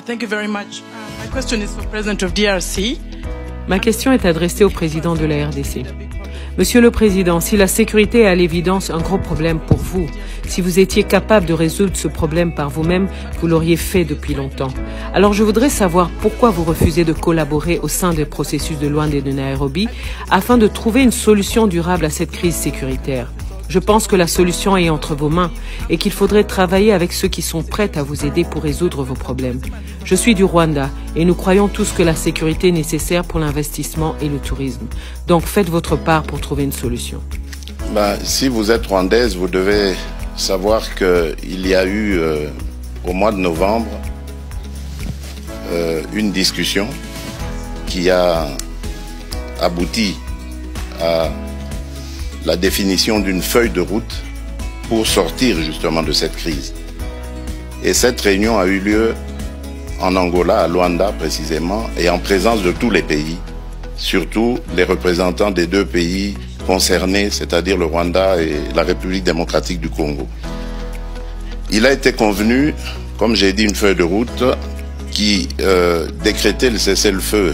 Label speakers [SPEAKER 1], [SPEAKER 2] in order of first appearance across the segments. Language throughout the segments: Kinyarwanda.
[SPEAKER 1] Thank you very much. My question is for President of DRC.
[SPEAKER 2] Ma question est adressée au président de la RDC. Monsieur le Président, si la sécurité est à l'évidence un gros problème pour vous, si vous étiez capable de résoudre ce problème par vous-même, vous, vous l'auriez fait depuis longtemps. Alors je voudrais savoir pourquoi vous refusez de collaborer au sein des processus de Luanda et de Nairobi afin de trouver une solution durable à cette crise sécuritaire. Je pense que la solution est entre vos mains et qu'il faudrait travailler avec ceux qui sont prêts à vous aider pour résoudre vos problèmes. Je suis du Rwanda et nous croyons tous que la sécurité est nécessaire pour l'investissement et le tourisme. Donc faites votre part pour trouver une solution.
[SPEAKER 3] Ben, si vous êtes rwandaise, vous devez savoir qu'il y a eu euh, au mois de novembre euh, une discussion qui a abouti à la définition d'une feuille de route pour sortir justement de cette crise. Et cette réunion a eu lieu en Angola, à Luanda précisément, et en présence de tous les pays, surtout les représentants des deux pays concernés, c'est-à-dire le Rwanda et la République démocratique du Congo. Il a été convenu, comme j'ai dit, une feuille de route qui euh, décrétait le cessez-le-feu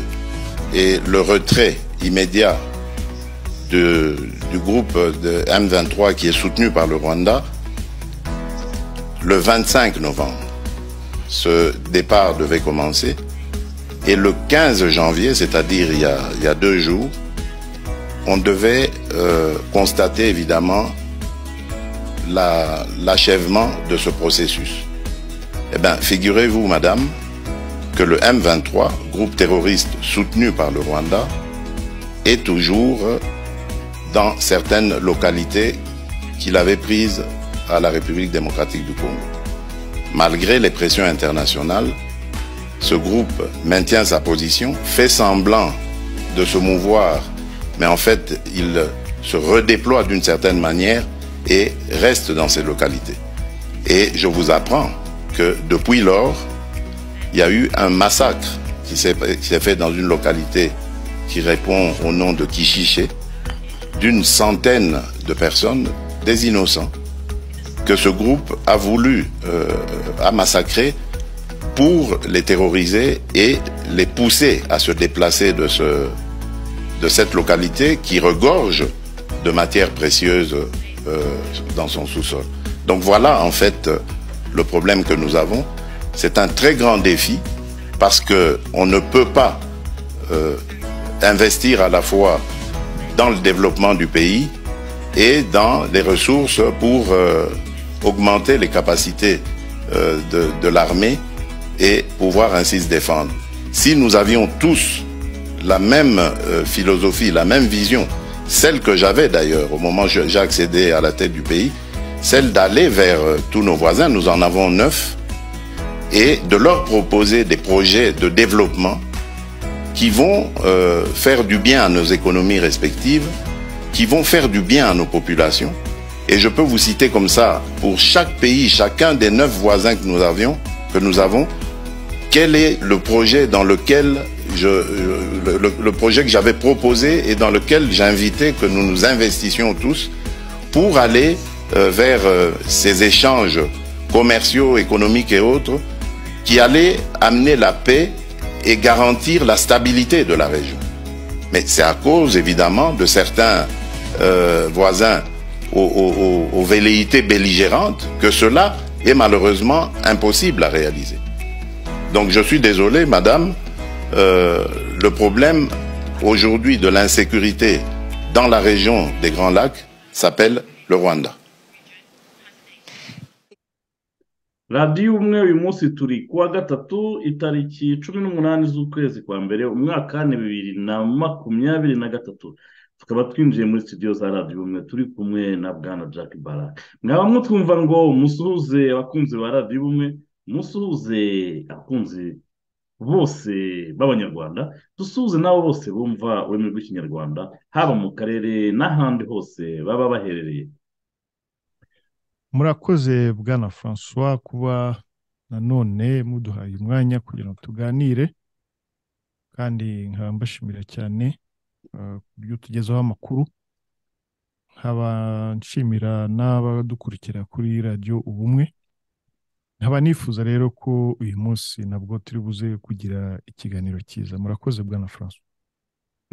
[SPEAKER 3] et le retrait immédiat de, du groupe de M23 qui est soutenu par le Rwanda le 25 novembre. Ce départ devait commencer. Et le 15 janvier, c'est-à-dire il, il, y a deux jours, on devait euh, constater évidemment l'achèvement la, de ce processus. Eh bien, figurez-vous, madame, que le M23, groupe terroriste soutenu par le Rwanda, est toujours dans certaines localités qu'il avait prises à la République démocratique du Congo. Malgré les pressions internationales, ce groupe maintient sa position, fait semblant de se mouvoir, mais en fait, il se redéploie d'une certaine manière et reste dans ces localités. Et je vous apprends que depuis lors, il y a eu un massacre qui s'est fait dans une localité qui répond au nom de Kichiché, d'une centaine de personnes, des innocents, que ce groupe a voulu, euh, a massacré pour les terroriser et les pousser à se déplacer de, ce, de cette localité qui regorge de matières précieuses euh, dans son sous-sol. Donc voilà en fait le problème que nous avons. C'est un très grand défi parce que on ne peut pas euh, investir à la fois dans le développement du pays et dans les ressources pour euh, augmenter les capacités euh, de, de l'armée et pouvoir ainsi se défendre. Si nous avions tous la même euh, philosophie, la même vision, celle que j'avais d'ailleurs au moment où j'ai accédé à la tête du pays, celle d'aller vers tous nos voisins, nous en avons neuf, et de leur proposer des projets de développement qui vont euh, faire du bien à nos économies respectives, qui vont faire du bien à nos populations. Et je peux vous citer comme ça, pour chaque pays, chacun des neuf voisins que nous avions, que nous avons, quel est le projet dans lequel je, le, le, le projet que j'avais proposé et dans lequel j'invitais que nous nous investissions tous pour aller euh, vers euh, ces échanges commerciaux, économiques et autres qui allaient amener la paix et garantir la stabilité de la région. Mais c'est à cause, évidemment, de certains euh, voisins aux, aux, aux, velléités belligérantes que cela est malheureusement impossible à réaliser. Donc je suis désolé, madame, euh, le problème aujourd'hui de l'insécurité dans la région des Grands Lacs s'appelle le Rwanda.
[SPEAKER 4] radiyo umwe uyu munsi turi kuwa gatatu itariki cumi n'umunani z'ukwezi kwa mbere umwaka ni bibiri na makumyabiri na gatatu tukaba twinjiye muri studio za radiyo umwe turi kumwe na bwana jack baraka mwaba mutwumva ngo musuhuze abakunzi ba radiyo umwe musuhuze abakunzi bose b'abanyarwanda dusuhuze nabo bose bumva ururimi rw'ikinyarwanda haba mu karere n'ahandi hose baba baherereye
[SPEAKER 5] murakoze bwana francois kuba nanone muduhaye umwanya kugira ngo tuganire kandi nkaba mbashimira cyane ku buryo tugezeho amakuru nkaba nshimira n'abadukurikira kuri radiyo ubumwe nkaba nifuza rero ko uyu munsi nabwo turi buze kugira ikiganiro cyiza murakoze bwana francois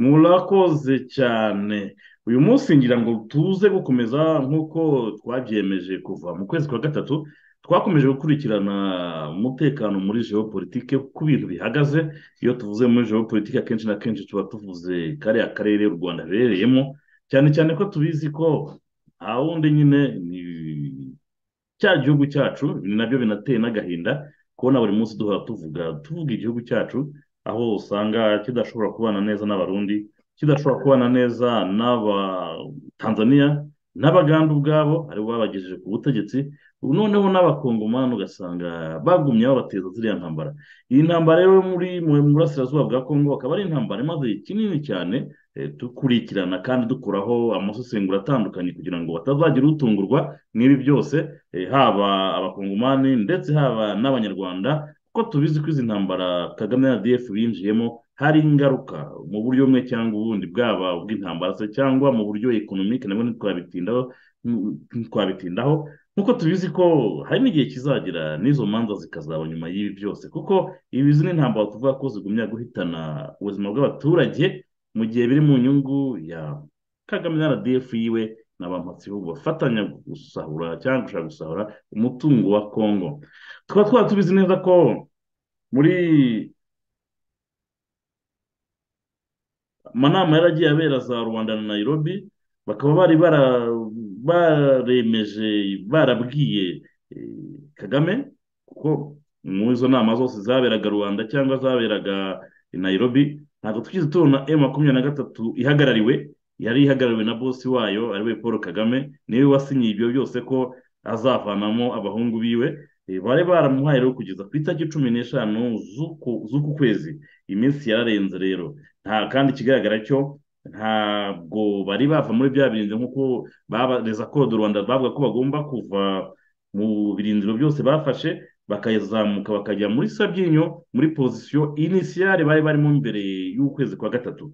[SPEAKER 4] murakoze cyane uyu munsi ngira ngo tuze gukomeza nk'uko twabyemeje kuva mu kwezi kwa gatatu twakomeje gukurikirana umutekano muri geopolitike uko ibintu bihagaze iyo tuvuze muri geopolitike akenshi na kenshi tuba tuvuze kariya karere u rwanda ruherereyemo cyane cyane ko tubizi ko nta wundi nyine ni cya gihugu cyacu ibi nabyo binateye n'agahinda kubona buri munsi duhora tuvuga tuvuga igihugu cyacu aho usanga kidashobora kubana neza n'abarundi kidashobora kubana neza n'abatanzaniya n'abaganda ubwabo aribo babagejeje ku butegetsi ubu noneho n'abakongomani ugasanga bagumye babateza ziriya ntambara iyi ntambara rero muri mu burasirazuba bwa kongo akaba ari intambara imaze kinini cyane eh, dukurikirana kandi dukuraho amasesengura atandukanye kugira ngo batazagira utungurwa n'ibi byose eh, haba abakongomani ndetse haba n'abanyarwanda kuko tubizi ko izi ntambara kagame na df binjiyemo hari ingaruka mu buryo bumwe cyangwa ubundi bwaba ubw'intambara se cyangwa mu buryo ekonomike nabwo ntitwabitindaho ntitwabitindaho nk'uko tubizi ko hari n'igihe kizagira n'izo manza zikazaba nyuma y'ibi byose kuko ibi izi ni intambara tuvuga ko zigumya guhitana ubuzima bw'abaturage mu gihe biri mu nyungu ya kagame na rdf yiwe na ba mpatsibihugu bafatanya gusahura cyangwa gushaka gusahura umutungo wa kongo tukaba twaba tubizi neza ko muri amanama yaragiye abera za rwanda na nayirobi bakaba bari bara- baremeje barabwiye eh, kagame kuko muri izo nama zose zaberaga rwanda cyangwa zaberaga i nayirobi ntabwo twigeze tubona e makumyabiri na gatatu ihagarariwe yari ihagarariwe na bosi wayo ariwe paul kagame niwe wasinyiye ibyo byose ko azavanamo abahungu biwe Eh, bari baramuhaye rero kugeza ku itariki cumi n'eshanu z'uku z'uku kwezi iminsi yararenze rero nta kandi ikigaragara cyo ntabwo bari bava muri bya birindiro nk'uko babareza kode rwanda bavuga ko bagomba kuva mu birindiro byose bafashe bakazamuka bakajya muri sabyinyo muri pozisiyo inisiyare bari barimo mbere y'ukwezi kwa gatatu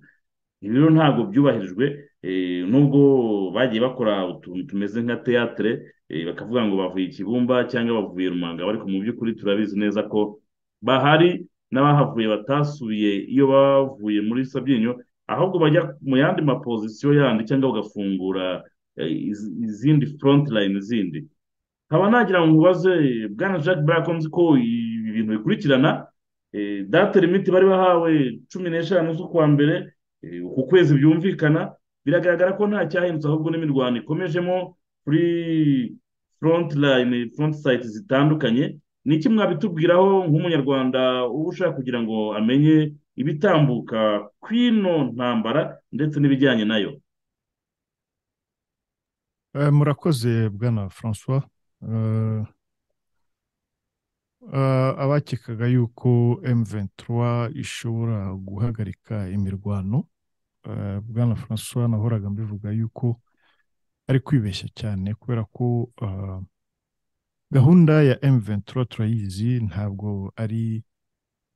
[SPEAKER 4] ibi rero ntabwo byubahirijwe eh, nubwo bagiye bakora utuntu tumeze nka teyatere eh, bakavuga ngo bavuye i kibumba cyangwa bavuye rumanga ariko mu by'ukuri turabizi neza ko bahari n'abahavuye batasubiye iyo bavuye muri sabyinyo ahubwo bajya mu yandi mapozisiyo yandi cyangwa bagafungura eh, iz- izindi front line zindi nkaba nagira ngo nkubaze bwana jacques Brack nzi ko ibi bintu bikurikirana eh, date limite bari bahawe cumi n'eshanu z'ukwa mbere eh, uku kwezi byumvikana biragaragara ko nta cyahindutse ahubwo n'imirwano ikomejemo kuri front line front site zitandukanye ni iki mwabitubwiraho nk'umunyarwanda uba ushaka kugira ngo amenye ibitambuka kw'ino ntambara ndetse n'ibijyanye nayo
[SPEAKER 5] Eh, murakoze bwana francois Eh, eh, abakekaga yuko M23 ishobora guhagarika imirwano eh, bwana francois nahoraga mbivuga yuko ari kwibeshya cyane kubera ko eh, gahunda ya M23 turayizi ntabwo ari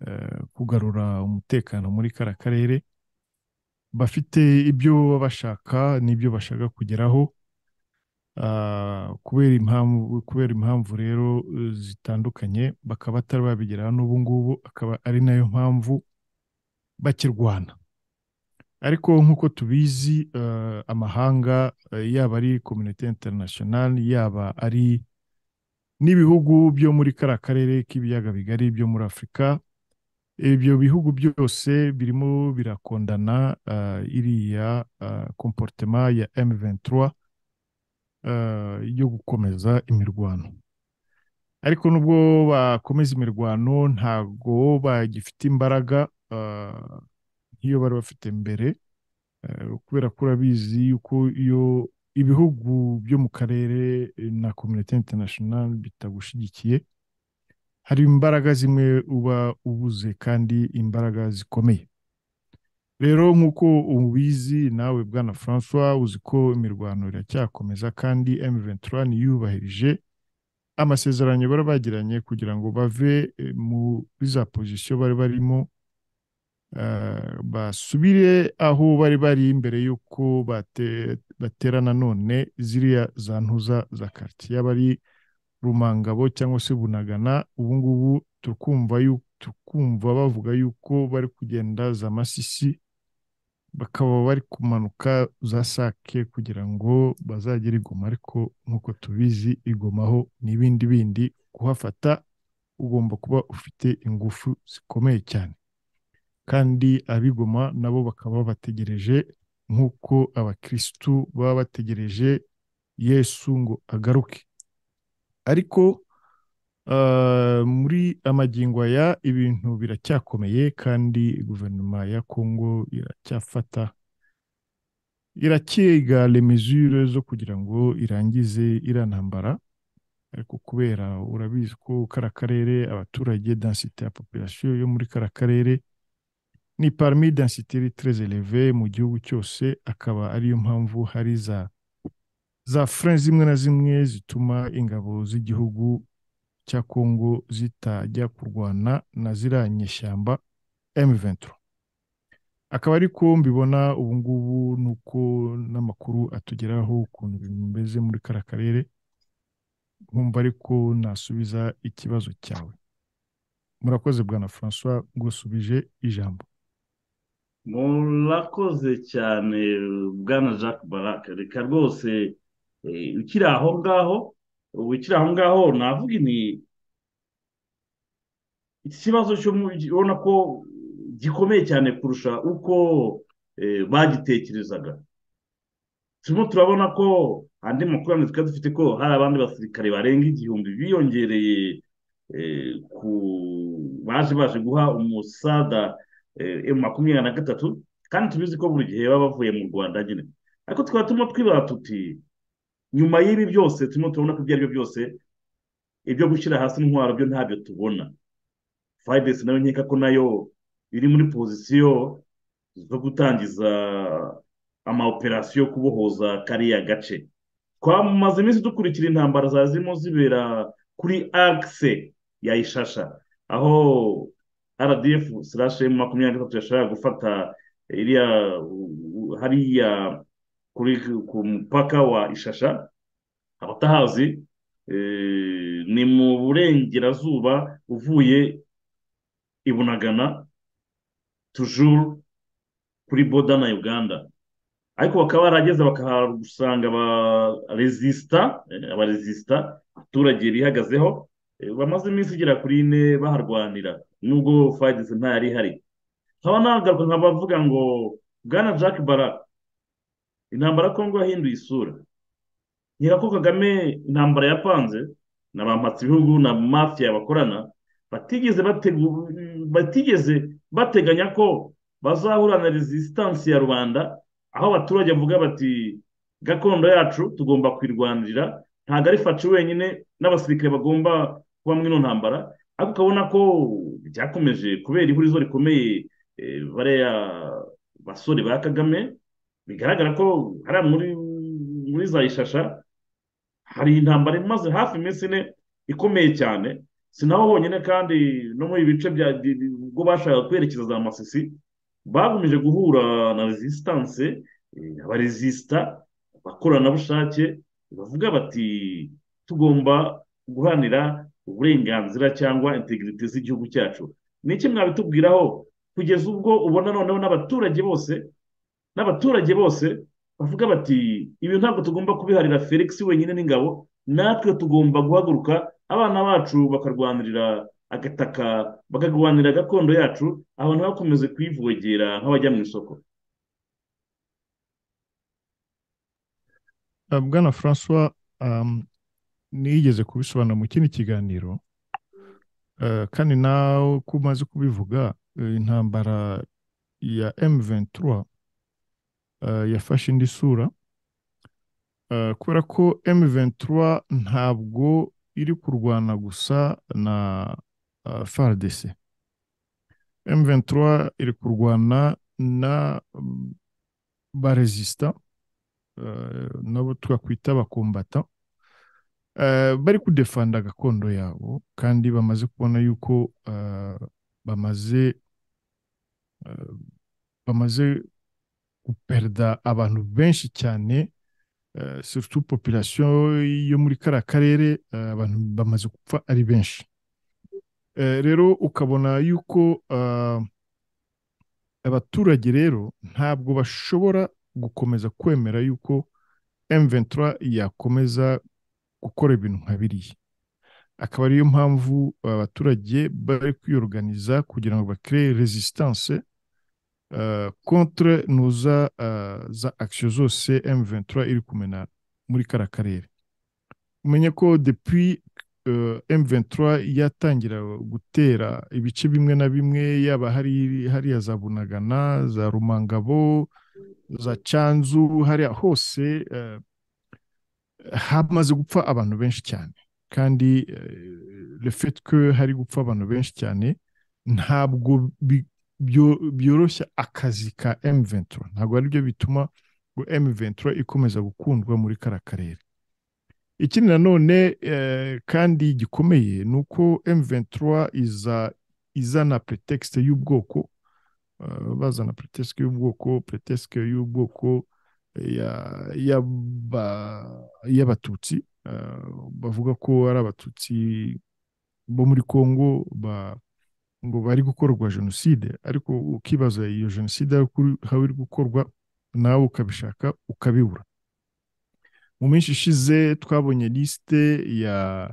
[SPEAKER 5] eh, kugarura umutekano muri kara karere bafite ibyo baba bashaka n'ibyo bashaka kugeraho Ah, kubera impamvu kubera impamvu rero eh, zitandukanye bakaba batari babigeraho n'ubu ngubu akaba ari nayo mpamvu bakirwana ariko nk'uko tubizi eh, amahanga eh, yaba ari kominote interinasiyonali yaba ari n'ibihugu byo muri kariya karere k'ibiyaga bigari byo muri afurika ibyo bihugu byose birimo birakondana ah, iriya ah, komporutema ya M23 eh, yo gukomeza imirwano ariko nubwo bakomeza imirwano ntago bagifite imbaraga eh, nk'iyo bari bafite mbere eh, kubera ko urabizi yuko iyo ibihugu byo mu karere eh, na kominote interinasiyonali bitagushyigikiye hari imbaraga zimwe uba ubuze kandi imbaraga zikomeye rero nk'uko ubizi nawe bwana francois uzi ko imirwano iracyakomeza kandi M23 ntiyubahirije amasezerano bari bagiranye kugira ngo bave eh, muri za pozisiyo bari barimo eh, basubire aho bari bari mbere y'uko bate- batera nanone ziriya za ntuza za karitsiye yaba ari rumangabo cyangwa se bunagana ubu ngubu turikumva yu- turikumva bavuga yuko bari kugenda za masisi bakaba bari kumanuka za sake kugira ngo bazagere i goma ariko nk'uko tubizi i Goma ho ni ibindi bindi kuhafata ugomba kuba ufite ingufu zikomeye cyane kandi abigoma nabo bakaba babategereje nk'uko abakirisitu baba bategereje yesu ngo agaruke ariko ah, muri amagingo aya ibintu biracyakomeye kandi guverinoma ya kongo iracyafata iracyega lemezure zo kugira ngo irangize irantambara ariko kubera urabizi ko kariya karere abaturage densite ya population yo muri kariya karere ni parmi densite très élevée mu gihugu cyose akaba ariyo mpamvu hari za za fureni zimwe na zimwe zituma ingabo z'igihugu cya kongo zitajya kurwana na ziriya nyeshyamba M23 akaba ari ko mbibona ubu ngubu ni uko n'amakuru atugeraho ukuntu ibintu bimeze muri kariya karere nkumva ariko nasubiza ikibazo cyawe murakoze bwana francois ngusubije ijambo
[SPEAKER 4] murakoze cyane bwana jacques baraka reka rwose eh, ukiri aho ngaho ubu ukiri aho ngaho navuga ni ikibazo cyo mu- ubona ko gikomeye cyane kurusha uko eh, bagitekerezaga turimo turabona ko andi makuru yandi twari dufite ko hari abandi basirikare barenga igihumbi biyongereye eh, ku baje baje guha umusada eh, makumyabiri na gatatu kandi tubizi ko buri gihe baba bavuye mu rwanda nyine ariko tukaba turimo twibaza tuti nyuma y'ibi byose turimo turabona ko ibyo ari byo byose ibyo gushyira hasi intwaro byo ntabyo tubona fayidesi nayo nkeka ko nayo iri muri pozisiyo zo gutangiza amaoperasiyo yo kubohoza kariya gace twamaze iminsi dukurikira intambara za zirimo zibera kuri akise ya ishasha aho rdf slash m makumyabiri na gatatu yashakaga gufata iriya u- u- hariya kuri ku mupaka wa ishasha abatahazi eh, ni mu burengerazuba uvuye i bunagana tujuru kuri boda na uganda ariko bakaba barageze bakahasanga abarezisita abarezisita abaturage bihagazeho eh, bamaze iminsi igera kuri ine baharwanira nubwo fayidesi ntayari ihari nkaba nagaruka nkabavuga ngo bwana jack barak intambara ya kongo yahinduye isura nyirako kagame intambara yapanze na ba mpatsibihugu na mafiya bakorana batigeze bategu- batigeze bateganya ko bazahura na resistance ya rubanda aho abaturage bavuga bati gakondo yacu tugomba kuyirwanirira ntabwo ari faci wenyine n'abasirikare bagomba kuba muri ino ntambara ariko ukabona ko byakomeje kubera ihurizo rikomeye eh, bariya basore ba kagame bigaragara ko hariya muri muri za ishasha hari intambara imaze hafi iminsi ine ikomeye cyane si naho honyine kandi no muri ibi bice bya bi- bi- ubwo bashakaga kwerekeza za masisi bakomeje guhura na resistance eh, abarezisita abakoranabushake bavuga bati tugomba guharanira uburenganzira cyangwa integrite z'igihugu cyacu ni iki mwabitubwiraho kugeza ubwo ubona noneho n'abaturage bose n'abaturage bose bavuga bati ibi ntabwo tugomba kubiharira felix wenyine n'ingabo natwe tugomba guhaguruka abana bacu bakarwanirira agataka bakarwanirira gakondo yacu abantu bakomeze kuyivogera nk'abajya mu isoko
[SPEAKER 5] Uh, Bwana Francois um, nigeze kubisobanura mu kindi kiganiro uh, kandi nawe ko umaze kubivuga uh, intambara ya M23 uh, yafashe indi sura uh, kubera ko M23 ntabwo iri kurwana gusa na uh, FARDC M23 iri kurwana na mm, baresista eh, nabo twakwita abakombata eh, bari kudefanda gakondo yabo kandi bamaze kubona yuko eh, bamaze eh, bamaze guperida abantu benshi cyane eh, surtout population yo muri kariya karere eh, abantu bamaze gupfa ari benshi Eh, rero ukabona yuko ah, abaturage rero ntabwo bashobora gukomeza kwemera yuko M23 yakomeza gukora ibintu nka biriya akaba ariyo mpamvu abaturage bari kwiyoruganiza kugira ngo bakire resistance eh, contre nuza eh, za action zose M23 iri kumena muri kara karere umenye ko depuis eh, M23 yatangira gutera ibice bimwe na bimwe yaba hari hariya za Bunagana za Rumangabo za Cyanzu hariya hose eh, hamaze gupfa abantu benshi cyane kandi eh, le fait que hari gupfa abantu benshi cyane ntabwo bi- byo- byoroshya akazi ka M23 ntabwo ari byo bituma ngo M23 ikomeza gukundwa muri kara karere ikindi nanone eh, kandi gikomeye ni uko M23 iza izana pretext y'ubwoko eh, bazana pretext y'ubwoko pretext y'ubwoko ya- y'aba- y'abatutsi eh, bavuga ko ari abatutsi bo muri Congo ba ngo bari gukorwa jenoside ariko ukibaza iyo jenoside aho kuri- aho iri gukorwa nawe ukabishaka ukabibura mu minsi ishize twabonye lisite ya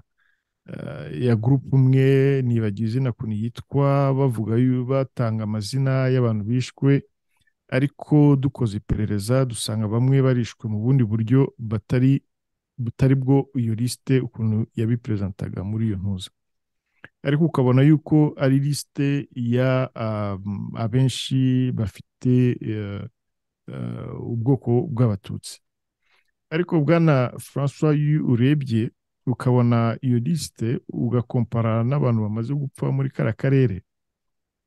[SPEAKER 5] eh, ya gurupe umwe nibagiwe izina kuntu yitwa bavuga yu- batanga amazina y'abantu bishwe ariko dukoze iperereza dusanga bamwe barishwe mu bundi buryo batari butari bwo iyo lisite ukuntu yabiperezantaga muri iyo ntuza ariko ukabona yuko ari lisite ya um, abenshi bafite eh, eh, ubwoko bw'abatutsi ariko bwana francois iyo urebye ukabona iyo lisite ugakompara n'abantu bamaze gupfa muri kara karere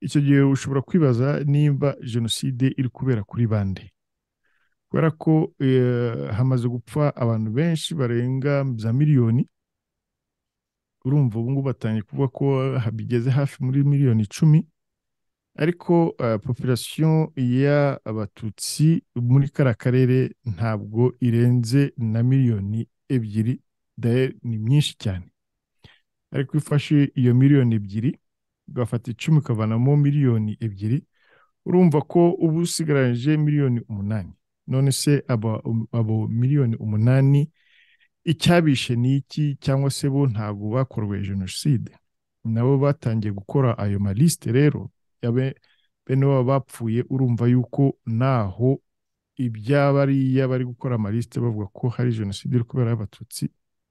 [SPEAKER 5] icyo gihe ushobora kwibaza nimba jenoside iri kubera kuri bande kubera ko eh, hamaze gupfa abantu benshi barenga za miliyoni urumva ubu ngubu batangiye kuvuga ko ha- bigeze hafi muri miliyoni icumi ariko eh, population y'abatutsi muri kara karere ntabwo irenze na miliyoni ebyiri d'ailleurs ni myinshi cyane ariko iyo ufashe iyo miliyoni ebyiri ugafata icumi ukavanamo miliyoni ebyiri urumva ko uba usigaranyije miliyoni umunani none se aba, abo miliyoni umunani icyabishe ni iki cyangwa se bo ntabwo bakorwe jenoside nabo batangiye gukora ayo malisite rero yabe bene baba bapfuye urumva yuko naho iby'abariya bari gukora amalisite bavuga ko hari jenoside iri kubera y'abatutsi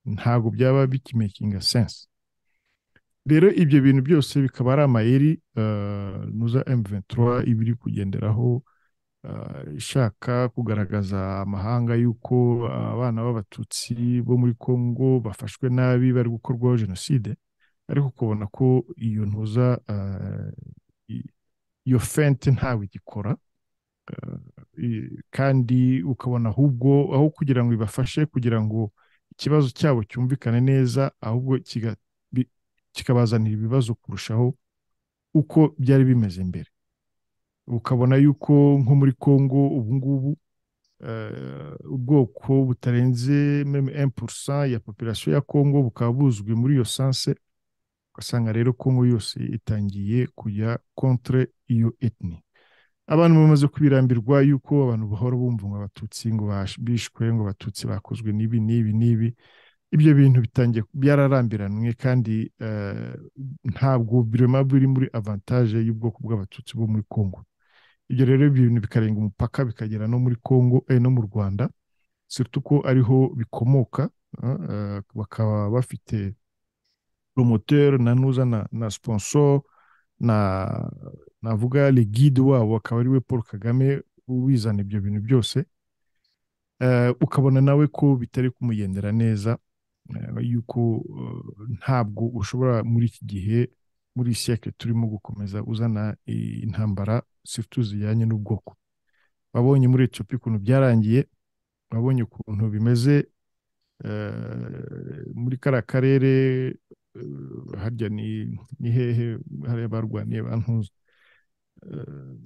[SPEAKER 5] ntabwo byaba bikimakinga sense rero ibyo bintu byose bikaba ari amayeri eh, nuza M23 iba iri kugenderaho eh, ishaka kugaragaza amahanga y'uko abana b'abatutsi bo muri Congo bafashwe nabi bari gukorwaho jenoside ariko ukabona ko iyo ntuza eh, i- iyo fente ntawe igikora eh, i- kandi ukabona ahubwo aho kugira ngo ibafashe kugira ngo ikibazo cyabo cyumvikane neza ahubwo kiga kikabazanira ibibazo kurushaho uko byari bimeze mbere ukabona yuko nko muri congo ubu ngubu eh, ubwoko butarenze meme 1% ya population ya congo bukaba buzwi muri iyo sanse ugasanga rero congo yose itangiye kujya contre iyo etni abantu bamaze kubirambirwa yuko abantu bahora bumva ngo abatutsi ngo bash- bishwe ngo abatutsi bakozwe n'ibi n'ibi n'ibi ibyo bintu bitangiye byararambiranwe kandi eh, ntabwo birema biri muri avantage y'ubwoko bw'abatutsi bo muri Congo ibyo rero ibyo bintu bikarenga umupaka bikagera no muri Congo eh, no mu Rwanda surtout ko ariho bikomoka eh, eh, bakaba bafite promoteur na nuza na, na sponsor na navuga le guide wabo akaba ari we Paul Kagame ubizana ibyo bintu byose Eh, ukabona nawe ko bitari kumugendera neza eh, yuko eh, ntabwo ushobora muri iki gihe muri iyi siècle turimo gukomeza uzana i- intambara surtout zijyanye n'ubwoko wabonye muri Ethiopia ukuntu byarangiye wabonye ukuntu bimeze eh, muri kariya karere eh, harya ni ni hehe hariya barwaniye bantuza Eh,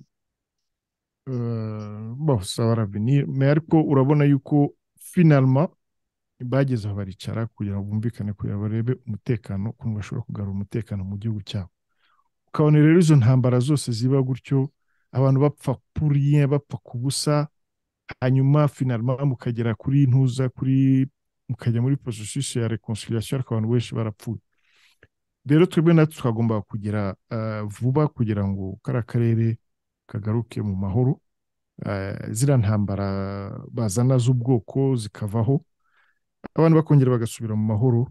[SPEAKER 5] eh, bose baravenir mais ariko urabona yuko finalma bageze aho baricara kugira ngo bumvikane kugira ngo barebe umutekano ukuntu bashobora kugarura umutekano mu gihugu cyabo ukabona rero izo ntambara zose ziba gutyo abantu bapfa puriye bapfa ku busa hanyuma finalma mukagera kuri ntuza kuri mukajya muri porosesisi ya reconciliation ariko abantu benshi barapfuye rero twebwe natwe twagomba kugira ah, vuba kugira ngo kariya karere kagaruke mu mahoro Eh, ziriya ntambara bazana z'ubwoko zikavaho abantu bakongera bagasubira mu mahoro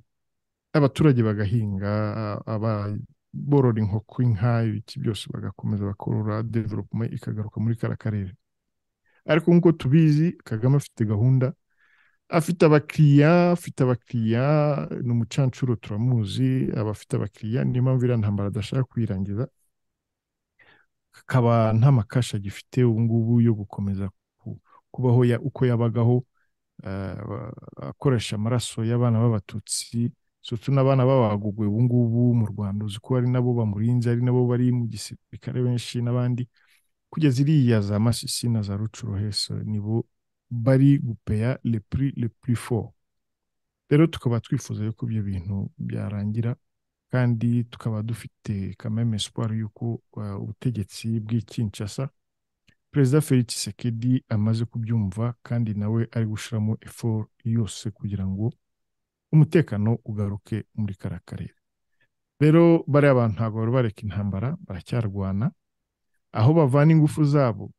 [SPEAKER 5] abaturage bagahinga a- aba borora inkoko inka ibiki byose bagakomeza bakorora development ikagaruka muri kara karere ariko nk'uko tubizi kagame afite gahunda afite abakiriya afite abakiriya ni umucancuro turamuzi aba afite abakiriya niyo mpamvu iriya ntambara adashaka kuyirangiza akaba nta makasha agifite ubu ngubu yo gukomeza ku- kubaho ya- uko yabagaho eh, ba- akoresha amaraso y'abana b'abatutsi sutu n'abana b'abagugu ubu ngubu mu rwanda uzi ko ari nabo bamurinze ari nabo bari mu gisirikare benshi n'abandi kugeza iriya za masisi na za rucuroheso nibo bari gupeya le prix le plus fort rero tukaba twifuza yuko ibyo bintu byarangira kandi tukaba dufite kameme espoir y'uko uh, ubutegetsi bw'i Kinshasa perezida Felix Tshisekedi amaze kubyumva kandi nawe ari gushyiramo effort yose kugira ngo umutekano ugaruke muri kara karere rero bariya bantu ntabwo bari bareka intambara baracyarwana aho bavana ingufu zabo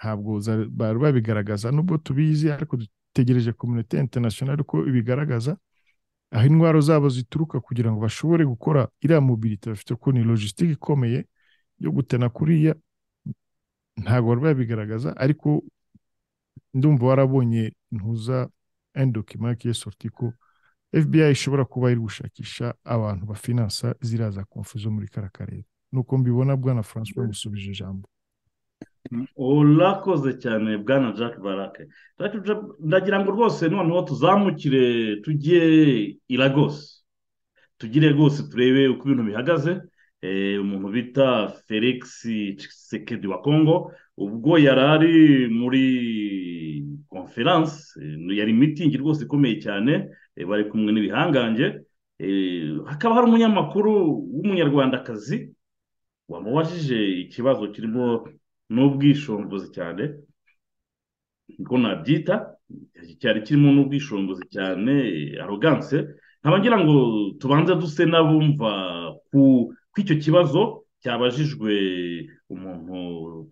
[SPEAKER 5] ntabwo za- bari babigaragaza nubwo tubizi ariko dutegereje community international ko ibigaragaza aho indwara zabo zituruka kugira ngo bashobore gukora iriya mobilite bafite ko ni logisitike ikomeye yo gutena kuriya ntabwo bari babigaragaza ariko ndumva warabonye ntuza endokima kiye sorti ko FBI ishobora kuba iri gushakisha abantu bafinansa ziriya za konfu zo muri kara karere nuko mbibona bwana François musubije ijambo
[SPEAKER 4] urakoze cyane bwana jack barake Jack Jack- ndagira ngo rwose noneho tuzamukire tujye i lagos tugire rwose turebe uko ibintu bihagaze Eh, umuntu bita felix Tshisekedi wa congo ubwo yari ari muri conference eh, yari mitingi rwose ikomeye cyane eh, bari kumwe n'ibihangange Eh, hakaba hari umunyamakuru w'umunyarwandakazi wamubajije ikibazo kirimo n'ubwishingizi cyane niko nabyita cyari kirimo n'ubwishingizi cyane aroganse nkaba ngira ngo tubanze duse n'abumva ku ku icyo kibazo cyabajijwe umuntu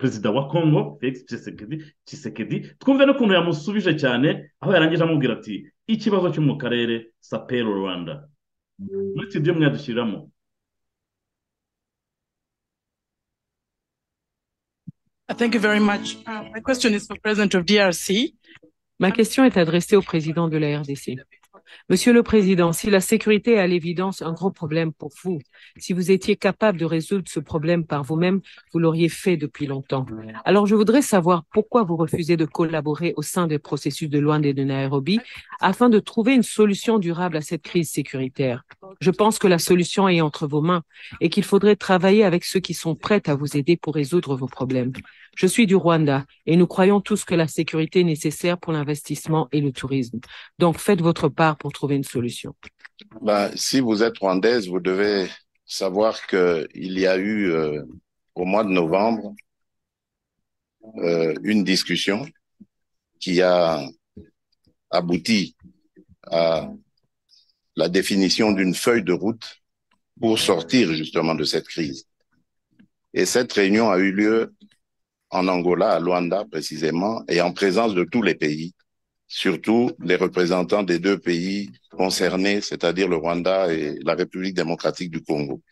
[SPEAKER 4] perezida wa congo felix Tshisekedi Tshisekedi twumve n'ukuntu yamusubije cyane aho yarangije amubwira ati ikibazo cyo mu karere sapero rwanda muri studio mwadushyiriramo
[SPEAKER 1] Uh, Thank you very much. Uh, my question is for President of DRC.
[SPEAKER 2] Ma question est adressée au président de la RDC. Monsieur le Président, si la sécurité est à l'évidence un gros problème pour vous, si vous étiez capable de résoudre ce problème par vous-même, vous l'auriez fait depuis longtemps. Alors je voudrais savoir pourquoi vous refusez de collaborer au sein des processus de Luanda et de Nairobi afin de trouver une solution durable à cette crise sécuritaire. Je pense que la solution est entre vos mains et qu'il faudrait travailler avec ceux qui sont prêts à vous aider pour résoudre vos problèmes. Je suis du Rwanda et nous croyons tous que la sécurité est nécessaire pour l'investissement et le tourisme. Donc, faites votre part pour trouver une solution.
[SPEAKER 3] Ben, si vous êtes rwandaise, vous devez savoir que il y a eu euh, au mois de novembre euh, une discussion qui a abouti à la définition d'une feuille de route pour sortir justement de cette crise. Et cette réunion a eu lieu en Angola, à Luanda précisément, et en présence de tous les pays, surtout les représentants des deux pays concernés, c'est-à-dire le Rwanda et la République démocratique du Congo.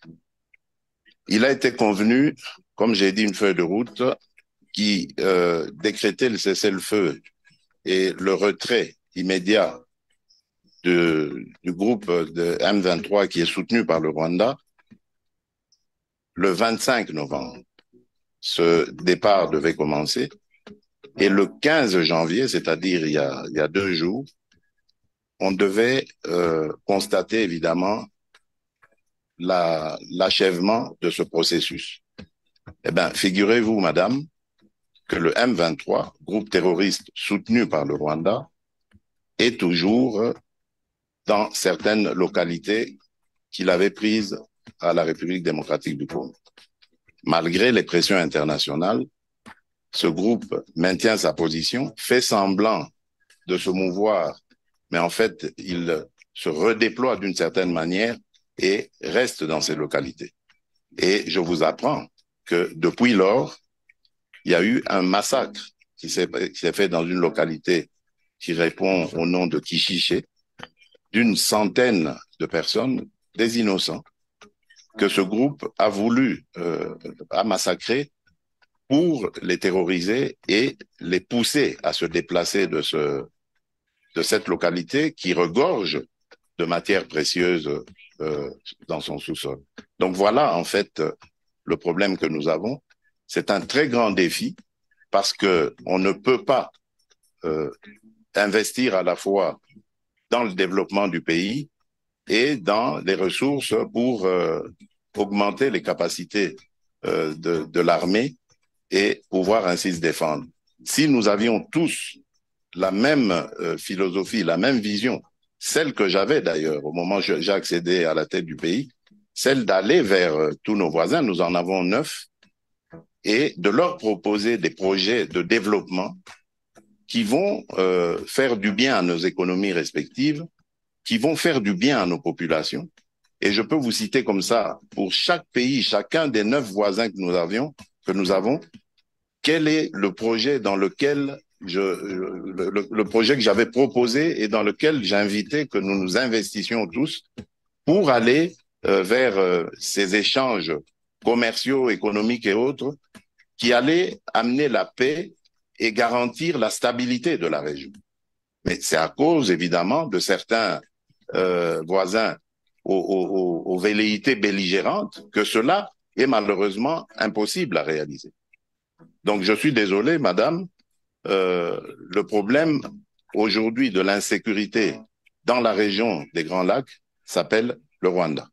[SPEAKER 3] Il a été convenu, comme j'ai dit, une feuille de route qui euh, décrétait le cessez-le-feu et le retrait immédiat de- du groupe de M23 qui est soutenu par le Rwanda le 25 novembre. Ce départ devait commencer. Et le 15 janvier, c'est-à-dire il y a- il y a deux jours, on devait euh, constater évidemment la- l'achèvement de ce processus. Eh bien, figurez-vous, madame, que le M23, groupe terroriste soutenu par le Rwanda, et toujours dans certaines localités qu'il avait prises à la République démocratique du Congo. Malgré les pressions internationales, ce groupe maintient sa position, fait semblant de se mouvoir, mais en fait, il se redéploie d'une certaine manière et reste dans ces localités. Et je vous apprends que depuis lors, il y a eu un massacre qui s'est fait dans une localité qui répond au nom de Kichiché, d'une centaine de personnes, des innocents, que ce groupe a voulu, euh, a massacré pour les terroriser et les pousser à se déplacer de ce, de cette localité qui regorge de matières précieuses euh, dans son sous-sol. Donc voilà, en fait, le problème que nous avons. C'est un très grand défi parce que on ne peut pas euh, investir à la fois dans le développement du pays et dans les ressources pour euh, augmenter les capacités euh, de, de l'armée et pouvoir ainsi se défendre. Si nous avions tous la même euh, philosophie, la même vision, celle que j'avais d'ailleurs au moment où j'ai accédé à la tête du pays, celle d'aller vers tous nos voisins, nous en avons neuf, et de leur proposer des projets de développement qui vont euh, faire du bien à nos économies respectives, qui vont faire du bien à nos populations. Et je peux vous citer comme ça, pour chaque pays, chacun des neuf voisins que nous avions, que nous avons, quel est le projet dans lequel je, le, le, le projet que j'avais proposé et dans lequel j'invitais que nous nous investissions tous pour aller euh, vers euh, ces échanges commerciaux, économiques et autres qui allaient amener la paix et garantir la stabilité de la région. Mais c'est à cause, évidemment, de certains euh, voisins aux, aux, aux, velléités belligérantes que cela est malheureusement impossible à réaliser. Donc je suis désolé, madame, euh, le problème aujourd'hui de l'insécurité dans la région des Grands Lacs s'appelle le Rwanda.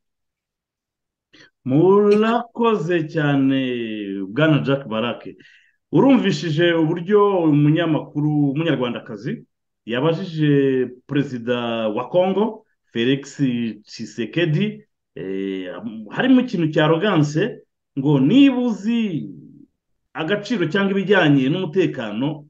[SPEAKER 4] Jack Barake. urumvishije uburyo umunyamakuru w'umunyarwandakazi yabajije perezida wa congo felix cisekedi harimo ikintu cya roganse ngo niba uzi agaciro cyangwa ibijyanye n'umutekano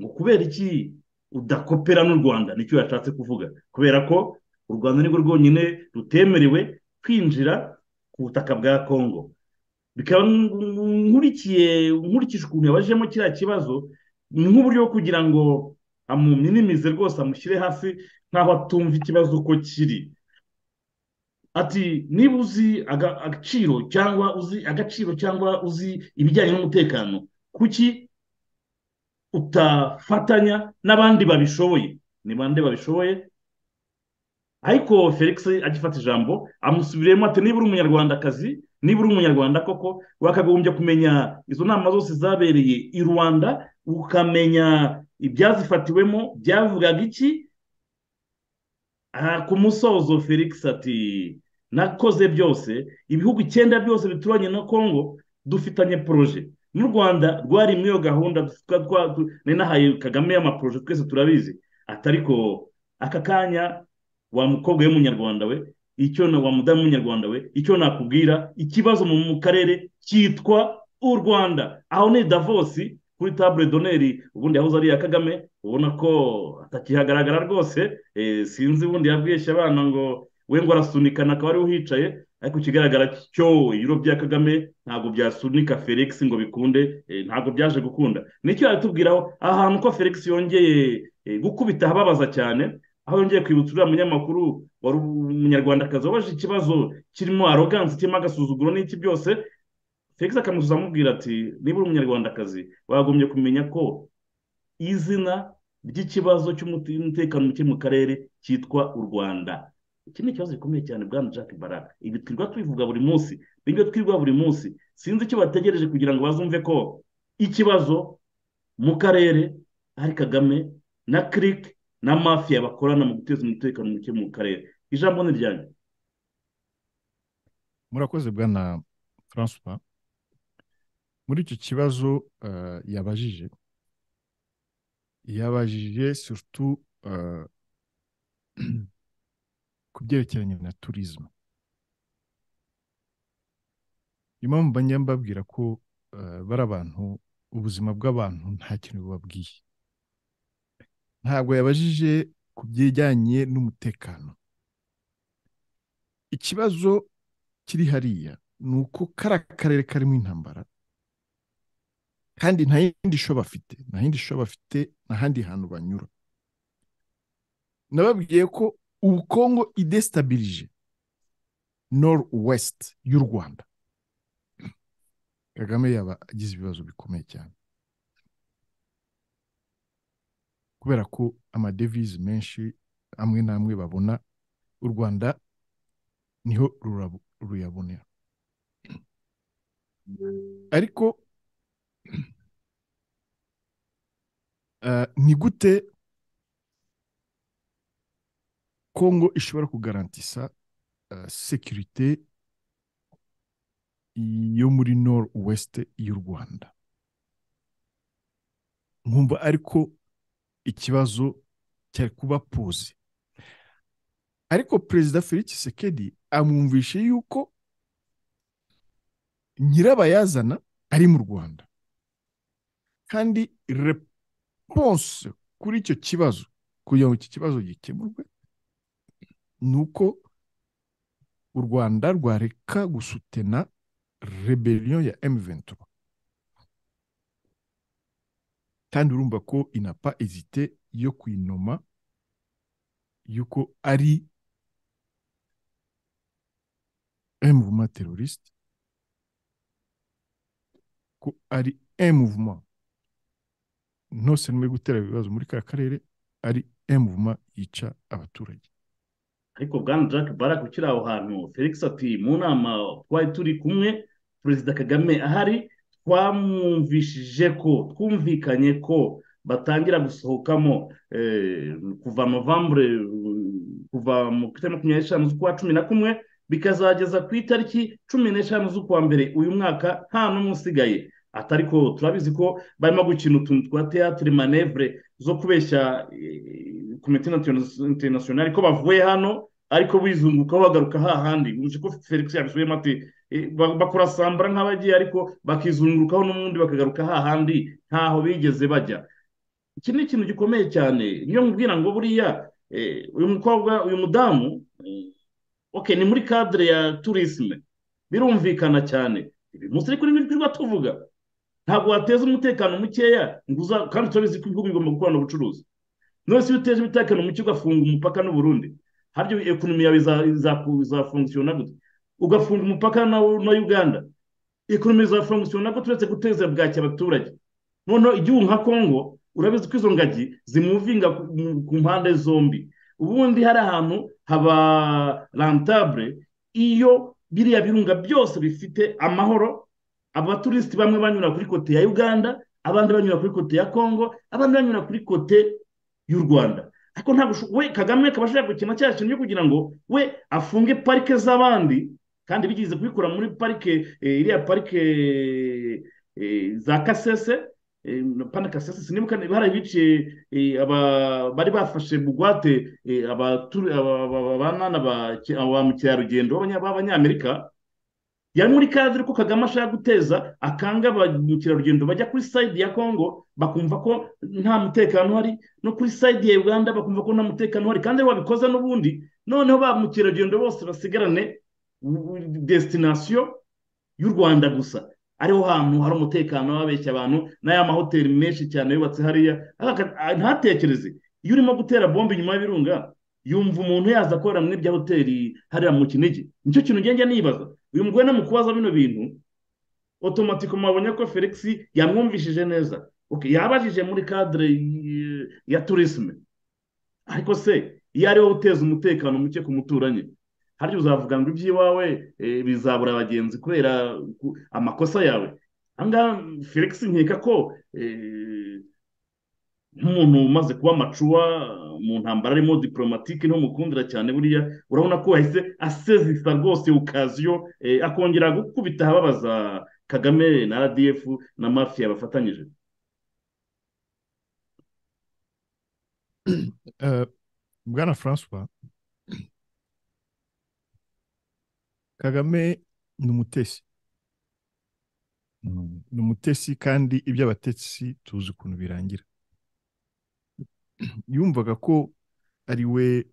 [SPEAKER 4] ngo kubera iki udakopera n'u rwanda nicyo yashatse kuvuga kubera ko u rwanda nirwo rwonyine rutemerewe kwinjira ku butaka bwa congo bikaba nkurikiye nkurikije ukuntu yabajemo kiriya kibazo ni nk'uburyo bwo kugira ngo amuminimize rwose amushyire hasi nk'aho atumva ikibazo uko kiri ati niba uzi agaciro cyangwa uzi agaciro cyangwa uzi ibijyanye n'umutekano kuki utafatanya n'abandi babishoboye ni bande babishoboye ariko felix agifata ijambo amusubiriyemo ati niba uri umunyarwandakazi niba uri umunyarwanda koko wakagombye kumenya izo nama zose zabereye i rwanda ukamenya ibyazifatiwemo byavugaga iki ku musozo felix ati nakoze byose ibihugu icyenda byose bituranye na congo dufitanye poroje n'u rwanda rwari muri iyo gahunda ninahaye kagame y'amaporoje twese turabizi atariko aka kanya wa mukobwa w'umunyarwanda we icyo na wa mudamu w'umunyarwanda we icyo nakubwira ikibazo mu karere cyitwa u rwanda aho ni davosi kuri tabure doneri ubundi yahoze ari iya kagame ubona ko atakihagaragara rwose sinzi ubundi yabwishye abana ngo we ngo arasunikana akaba ariwe uhicaye ariko ikigaragara cyo ibiro bya kagame ntabwo byasunika felix ngo bikunde ntabwo byaje gukunda nicyo yatubwiraho ahantu ko felix yongeye gukubita ahababaza cyane aho yongeye kwibutsa uriya munyamakuru wari umunyarwandakazi wabaje ikibazo kirimo arogansi kirimo agasuzuguro n'iki byose felix akamusubiza amubwira ati niba uri umunyarwandakazi wagombye kumenya ko izina ry'ikibazo cy'umutekano muke mu karere cyitwa u rwanda iki ni ikibazo gikomeye cyane bwana jack baraka ibi twirirwa tubivuga buri munsi nibyo twirirwa buri munsi sinzi icyo bategereje kugira ngo bazumve ko ikibazo mu karere ari kagame na kirike na mafiya bakorana mu guteza umutekano muke mu karere ijambo ni ryanyu
[SPEAKER 5] murakoze bwana francois muri icyo kibazo yabajije yabajije surutu ku byerekeranye na turizmu impamvu mbajya mbabwira ko eh, bari abantu ubuzima bw'abantu nta kintu bubabwiye ntabwo yabajije ku bijyanye n'umutekano ikibazo kiri hariya ni uko kariya karere karimo intambara kandi nta yindi sho bafite nta yindi sho bafite nta handi hantu banyura nababwiye ko ubukungu idesitabirije noru wesiti y'u rwanda kagame yaba agize ibibazo bikomeye cyane kubera ko amadevize menshi amwe n'amwe babona u rwanda niho rurabu- ruyabonera ariko eh, ni gute kongo ishobora kugarantisa eh, sekirite yo muri nor west y'u rwanda nkumva ariko ikibazo cyari kuba poze ariko perezida felix sekedi amwumvishe yuko nyirabayazana ari mu rwanda kandi reponse kuri icyo kibazo kugira ngo iki kibazo gikemurwe ni uko u rwanda rwareka gusutena rebellion ya M23 kandi urumva ko inapa ezite yo kuyinoma yuko ari mouvement terroriste ko ari mouvement non seulement yo gutera ibibazo muri ka karere ari mouvement yica abaturage
[SPEAKER 4] ariko bwana jack barak ukiri aho hantu felix ati mu nama twari turi kumwe perezida kagame ahari twamwumvishije ko twumvikanye ko batangira gusohokamo eh, kuva novambure eh, kuva mu itariki makumyabiri n'eshanu z'ukwa cumi na kumwe bikazageza ku itariki cumi n'eshanu z'ukwa mbere uyu mwaka nta n'umwe usigaye ati ariko turabizi ko barimo gukina utuntu twa teatire manevure zo kubeshya eh, komite interna- interinasiyonari ko bavuye hano ariko bizungukaho bagaruka hahandi wumva ko felix yabisubiyemo ati eh, ba- bakora sambara nk'abagiye ariko bakizungurukaho n'ubundi bakagaruka hahandi ntaho bigeze bajya iki ni ikintu gikomeye cyane niyo mubwira ngo buriya eh, uyu mukobwa uyu mudamu eh, okay ni muri cadre ya tourisme birumvikana cyane ibi munsi ariko ni tujwa tuvuga ntabwo wateza umutekano mukeya ngo uza kandi turabizi ko ibihugu bigomba gukorana ubucuruzi none se iyo uteje umutekano muke ugafunga umupaka n'uburundi haryo ekonomi yawe iza- iza- izafunkisiyona gute ugafunga umupaka na na uganda ekonomi izafunkisiyona gute uretse guteza bwaki abaturage noneho igihugu nka kongo urabizi ko izo ngagi zimuvinga ku- mu- ku mpande zombi ubundi hari ahantu haba rentable iyo biriya birunga byose bifite amahoro abaturisiti bamwe banyura kuri kote ya uganda abandi banyura kuri kote ya kongo abandi banyura kuri kote y'u rwanda ariko ntabwo usho- we kagame akaba ashaka gukina cya kintu cyo kugira ngo we afunge parike z'abandi kandi bigeze kubikora muri parike eh, iriya parike eh, za kasese eh, pana kasese sinibuka niba hari ibice eh, aba- bari bafashe bugwate eh, abaturi- aba- aba- abanana ba ki- ba mukerarugendo b'abanya- b'abanyamerika yari muri kadire ko kagame ashaka guteza akanga ba mukerarugendo bajya kuri sayidi ya kongo bakumva ko nta mutekano uhari no kuri sayidi ya uganda bakumva ko nta mutekano uhari kandi wabikoze n'ubundi noneho ba mukerarugendo bose basigarane desitinasiyo y'u rwanda gusa ariho hantu hari umutekano wabeshya abantu n'aya mahoteli menshi cyane yubatse hariya Aka- a- ntatekereze iyo urimo gutera bombe inyuma y'ibirunga yumva umuntu yaza akorera muri bya hoteli hariya mu kinigi nicyo kintu ngenge nibaza uyu mugore ni mu kubaza bino bintu otomatiko mwabonye ko felix yamwumvishije neza okay, yabajije muri kadire y- ya turisme ariko se iyo ariwe uteza umutekano muke ku muturanyi harya uzavuga ngo iby'iwawe eh, bizabura abagenzi kubera ku- amakosa yawe ahangaha felix nkeka ko eh, nk'umuntu umaze kuba amacuwa mu ntambara arimo diporomatike ntumukundira cyane buriya urabona ko yahise asezisa rwose ukaziyo eh, akongera gukubita ababaza kagame na rdf na mafiya bafatanyije
[SPEAKER 5] Eh, bwana francois kagame ni umutesi ni umutesi kandi ibyo abatetsi tuzi ukuntu birangira yumvaga ko ari we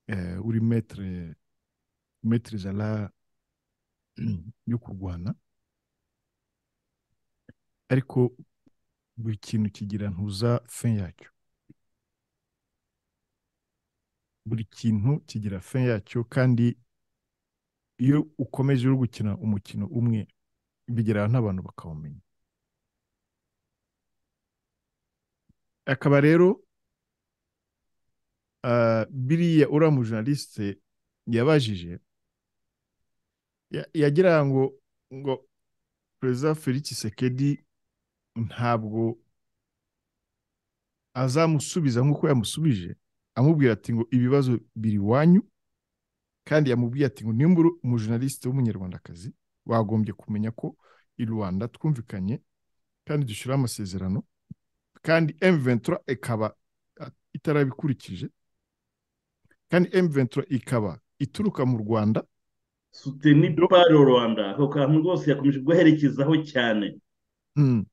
[SPEAKER 5] eh, uri metere metere zala yo kurwana ariko buri kintu kigira ntuza fin yacyo buri kintu kigira fin yacyo kandi iyo ukomeje uri gukina umukino umwe bigera n'abantu bakawumenya akaba rero ah, biriya uriya mujournaliste yabajije ya- yagira ngo ngo perezida felix sekedi ntabwo azamusubiza nk'uko yamusubije amubwira ati ngo ibibazo biri iwanyu kandi yamubwiye ati ngo nimba uri umujournaliste w'umunyarwandakazi wagombye kumenya ko i rwanda twumvikanye kandi dushyiraho amasezerano kandi M23 ikaba ah, itarabikurikije kandi M23 ikaba ituruka mu rwanda
[SPEAKER 4] suteni paro rwanda ako kantu rwose yakomeje guherekezaho cyane
[SPEAKER 5] Mm.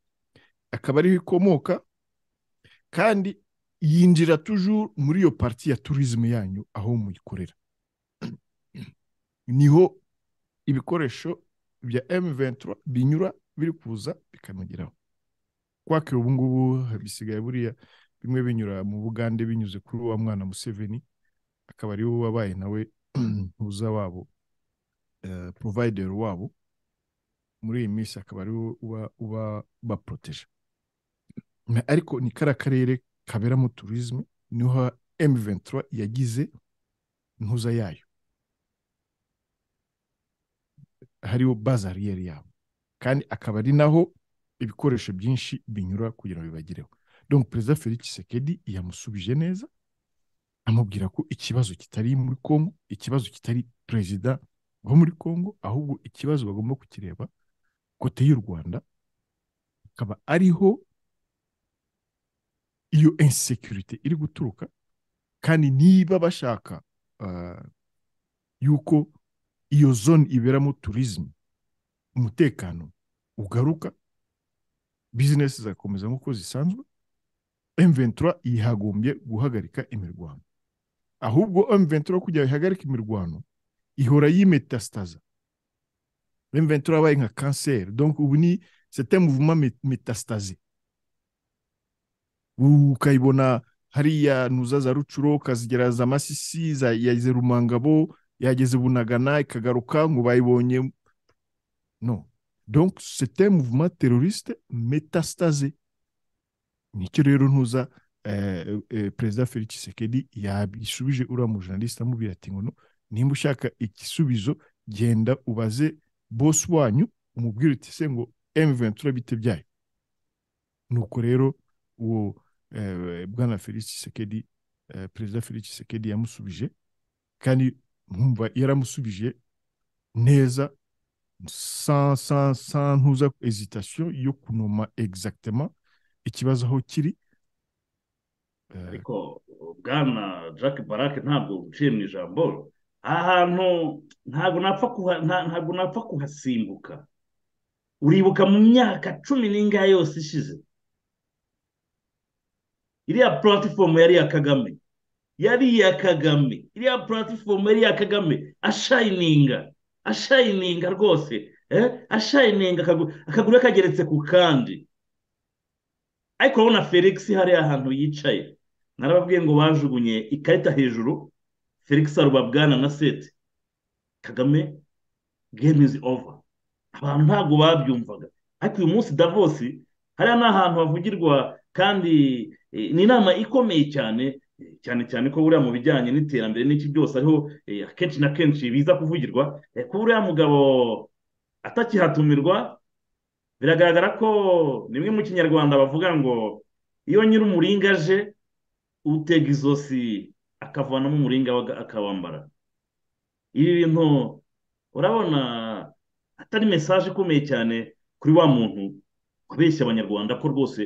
[SPEAKER 5] akaba ariho ikomoka kandi yinjira toujours muri iyo parti ya tourisme yanyu aho muyikorera niho ibikoresho bya M23 binyura biri kuza bikamugeraho kwake ubu ngubu bisigaye buriya bimwe binyura mu Bugande binyuze kuri wa mwana Museveni akaba ariwe wabaye nawe ntuza wabo eh, provider wabo muri iyi minsi akaba ari wo uba uba baporoteje Na- ariko ni kariya karere kaberamo turizme niho M23 yagize ntuza yayo hariho baza ariyeri yabo kandi akaba ari naho ibikoresho byinshi binyura kugira ngo bibagereho donc perezida felix Tshisekedi yamusubije neza amubwira ko ikibazo kitari muri congo ikibazo kitari perezida wo muri congo ahubwo ikibazo bagomba kukireba kote y'u rwanda akaba ariho iyo insekurite iri guturuka kandi niba bashaka ah, yuko iyo zone iberamo turizme umutekano ugaruka bizinesi zigakomeza nk'uko zisanzwe M23 yihagombye guhagarika imirwano ahubwo M23 kugira ngo ihagarike imirwano ihora yimetastasa M23 yabaye nka kanseri donc ubu ni c'était mouvement mé- métastasé ukayibona hariya ntuza za rucuro ukazigera za masisi za- yageze rumangabo yageze bunagana ikagaruka ngo bayibonye no donc c'était mouvement terroriste métastasé nicyo rero ntuza eh, eh, perezida felix tshisekedi yabisubije uriya mujournaliste amubwira ati ngo no nimba ushaka igisubizo genda ubaze bosi wanyu umubwire uti se ngo M23 bite byayo nuko rero uwo eh, bwana Felix Tshisekedi eh, perezida Felix Tshisekedi yamusubije kandi nkumva yaramusubije neza sans sans sans ntuza hesitation yo kunoma exactement ikibazo aho kiri Eh,
[SPEAKER 4] ariko bwana jack barake ntabwo uciye mu ijambo aha hantu ntabwo napfa kuha- nta- ntabwo napfa kuhasimbuka uribuka mu myaka cumi n'ingahe yose ishize iriya puratifomu yari iya kagame yari iya kagame iriya puratifomu yari iya kagame ashayininga ashayininga rwose eh? ashayininga akagu- akaguru ke kageretse ku kandi ariko urabona felix hariya ahantu yicaye narababwiye ngo bajugunye ikarita hejuru felix aruba bwana na seti kagame game is over abantu ntabwo babyumvaga ariko uyu munsi davosi hariya ni ahantu havugirwa kandi eh, ni inama ikomeye cyane eh, cyane cyane ko buriya mu bijyanye n'iterambere n'iki byose ariho eh, akenshi na kenshi biza kuvugirwa eh, ko uriya mugabo atakihatumirwa biragaragara ko nimwe mu kinyarwanda bavuga ngo iyo nyir'umuringa aje utega izosi akavanamo umuringa we aga- akawambara ibi bintu urabona atari mesaje ikomeye cyane kuri wa muntu wabeshya abanyarwanda ko rwose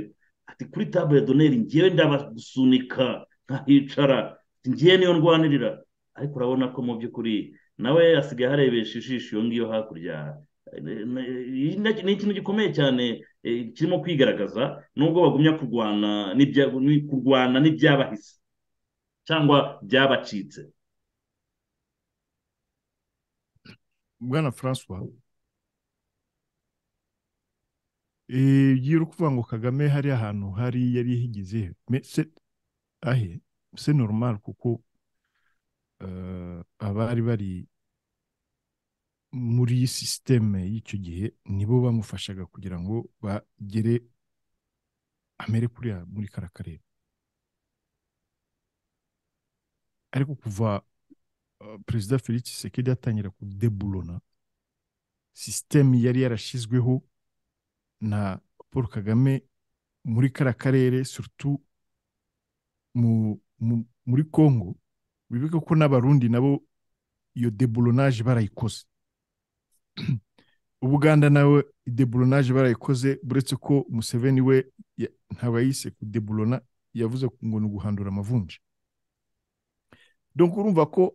[SPEAKER 4] ati kuri table ya doneri ngewe ndabagusunika nkahicara ngiye niyo ndwanirira ariko urabona ko mu by'ukuri nawe asigaye aharebesha ijisho iyo ngiyo hakurya ni ikintu gikomeye cyane eh, kirimo kwigaragaza nubwo bagumya kurwana n'ibya- ni- kurwana n'ibyabahise cyangwa byabacitse
[SPEAKER 5] bwana francois Eh, iyo uri kuvuga ngo kagame hari ahantu hari yari higize me- se- ahe se normal kuko eh, abari bari muri iyi sisiteme y'icyo gihe nibo bamufashaga kugira ngo bagere amere kuriya muri kara karere ariko kuva Uh, perezida felix tshisekedi atangira kudeburona sisiteme yari yarashyizweho na paul kagame muri kara karere surutu mu, mu, muri congo wibuke ko n'abarundi nabo iyo debolonaje barayikoze ubuganda nawe idebolonaje barayikoze buretse ko museveni we ya- ntabwo yayise kudeburona yavuze ngo ni uguhandura amavunja donc urumva ko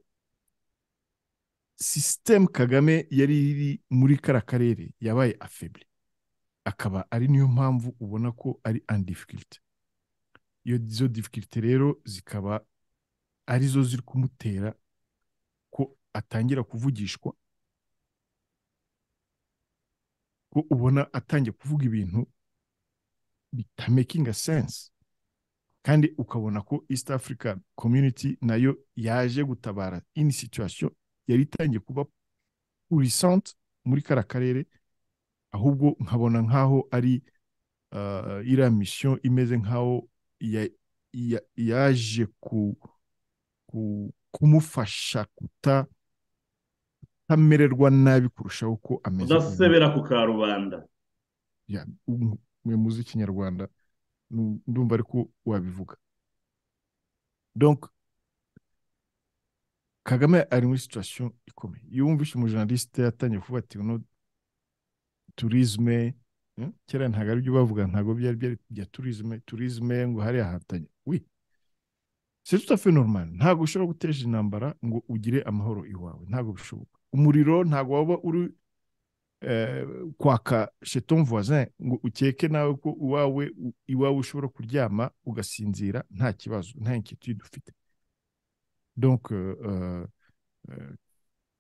[SPEAKER 5] sisitemu kagame yari iri muri kara karere yabaye afebure akaba ari niyo mpamvu ubona ko ari andifikirite iyo izo difikirite rero zikaba arizo ziri kumutera ko atangira kuvugishwa ko ubona atangiye kuvuga ibintu bitamakinga sense kandi ukabona ko east africa community nayo yaje gutabara ini situation yari itangiye kuba purisante muri kara karere ahubwo nkabona nk'aho ari uh, iriya misiyo imeze nk'aho ya- ya- yaje ku, ku, kumufasha kuta kutamererwa nabi kurusha uko ameze ubu.
[SPEAKER 4] udasebera ku karubanda
[SPEAKER 5] Ya, ubu mwe muzi ikinyarwanda nu- ndumva ariko wabivuga donc kagame ari muri situation ikomeye iyo wumvise umujournaliste yatangiye kuvuga ati no turisme eh, kera ntabwo aribyo bavuga ntabwo byari byari bya turisme turisme ngo hariya hatanye wi c'est tout à fait normal ntabwo ushobora guteje intambara ngo ugire amahoro iwawe ntabwo bishoboka umuriro ntabwo waba uri eh, kwaka chez ton voisin ngo ukeke nawe ko iwawe iwawe ushobora kuryama ugasinzira nta kibazo nta inquiétude ufite donc euh, euh, euh,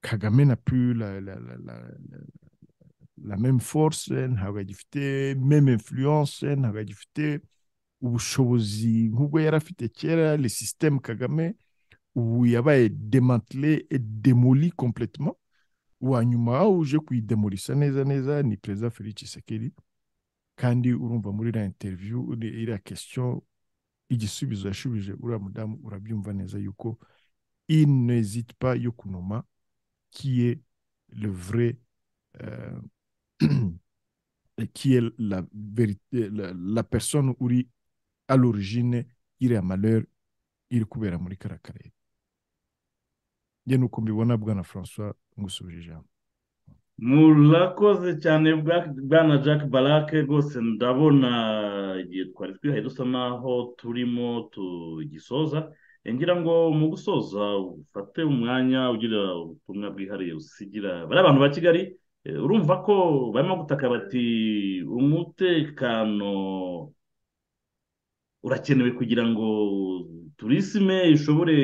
[SPEAKER 5] kagame n'a plus la, la, la, la, la, la même force ntabwo agifite même influence ntabwo agifite ubushobozi nk'ubwo yari afite kera le système kagame ubu yabaye démantelé et démoli complètement uwa nyuma uje kuyidemurisa neza neza ni perezida felix tshisekedi kandi urumva muri iriya interiviyu uri- iriya kesitiyo igisubizo yashubije uriya mudamu urabyumva neza yuko inezite pa yo kunoma kiye le vrai euh, qui est la, verite, la, la personne uri à l'origine iriya malheur iri kubera muri kara karere njye nuko mbibona bwana francois ngusubije ijambo
[SPEAKER 4] murakoze cyane bwa- bwana jack barake rwose ndabona igihe twari twihaye dusa naho turimo tugisoza Eh, ngira ngo mu gusoza ufate umwanya ugira ubutumwa bwihariye usigira bariya bantu ba kigali eh, urumva ko barimo gutaka bati umutekano urakenewe kugira ngo turisime ishobore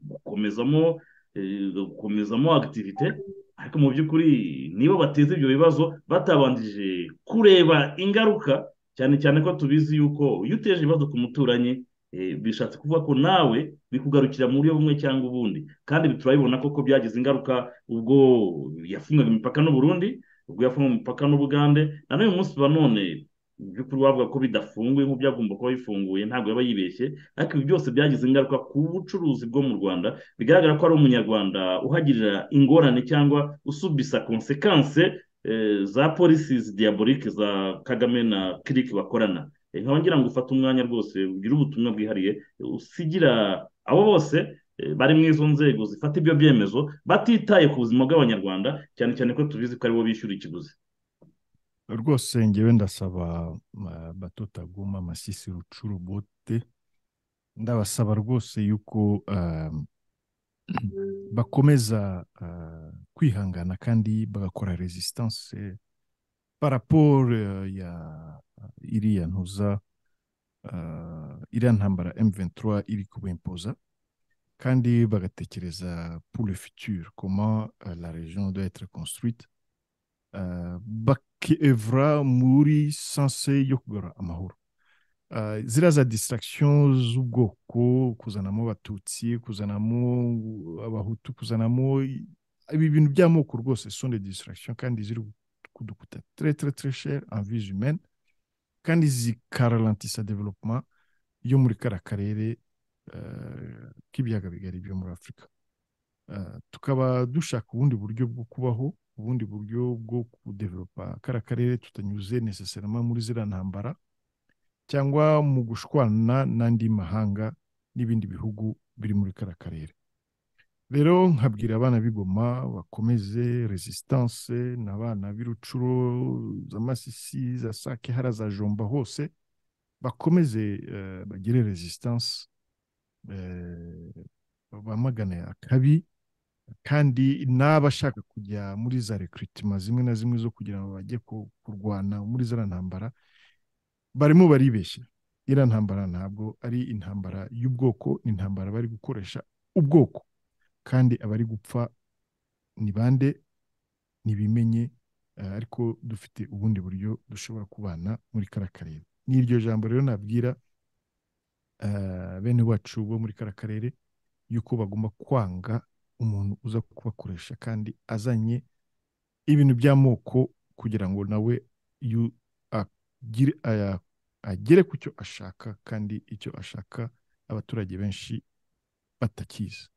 [SPEAKER 4] gukomezamo eh, gukomezamo agitivite ariko mu by'ukuri nibo bateza ibyo bibazo batabanjije kureba ingaruka cyane cyane ko tubizi yuko iyo uteje ibibazo ku muturanyi eh, bishatse kuvuga ko nawe bikugarukira mu buryo bumwe cyangwa ubundi kandi turabibona koko byagize ingaruka ubwo yafungaga imipaka n'u Burundi ubwo yafungaga imipaka n'u Bugande na n'uyu munsi ba none mu by'ukuri wavuga ko bidafunguye nk'uko byagomba kuba bifunguye ntabwo yaba yibeshye ariko ibi byose byagize ingaruka ku bucuruzi bwo mu rwanda bigaragara ko ari umunyarwanda uhagirira ingorane cyangwa usubisa konsekanse eh, za polisizi diyaborike za kagame na kiriki bakorana Eh, nkaba ngira ngo ufate umwanya rwose ugire ubutumwa bwihariye eh, usigira abo bose eh, bari mu izo nzego zifata ibyo byemezo batitaye ku buzima bw'abanyarwanda cyane cyane ko tubizi ko aribo bishyura ikiguzi
[SPEAKER 5] rwose ngewe ndasaba uh, batotaguma amasisi rucurubote ndabasaba rwose yuko um, bakomeza uh, kwihangana kandi bagakora resistance eh, par rapport uh, ya iriya ntuza uh, iriya ntambara M23 iri kubimpoza kandi bagatekereza pour le futur comment uh, la région doit être construite uh, bakevra muri sense yo kugarura amahoro ziriya za distraction z'ubwoko kuzanamo abatutsi kuzanamo abahutu kuzanamo ibi bintu by'amoko rwose sonde distraction kandi ziri kudukuta tre tre tre cher en vies humaine kandi zikaralantisa development yo muri kara karere k'ibiyaga bigari byo muri afurika tukaba dushaka ubundi buryo bwo kubaho ubundi buryo bwo kudevelopa kara karere tutanyuze necessarily muri ziriya ntambara cyangwa mu gushwana n'andi mahanga n'ibindi bihugu biri muri kara karere rero nkabwira abana b'igoma bakomeze resistance n'abana b'irucuro za masisi za sake hara za jomba hose bakomeze bagire resistance bamagane akabi kandi n'abashaka kujya muri za rekiritima zimwe na zimwe zo kugira ngo bajye kurwana muri za ntambara barimo baribeshya iriya ntambara ntabwo ari intambara y'ubwoko ni intambara bari gukoresha ubwoko kandi abari gupfa ni bande ntibimenye ariko dufite ubundi buryo dushobora kubana muri kara karere n'iryo jambo rero nabwira bene wacu bo muri kara karere yuko bagomba kwanga umuntu uza kubakoresha kandi azanye ibintu by'amoko kugira ngo nawe agere ku cyo ashaka kandi icyo ashaka abaturage benshi batakizi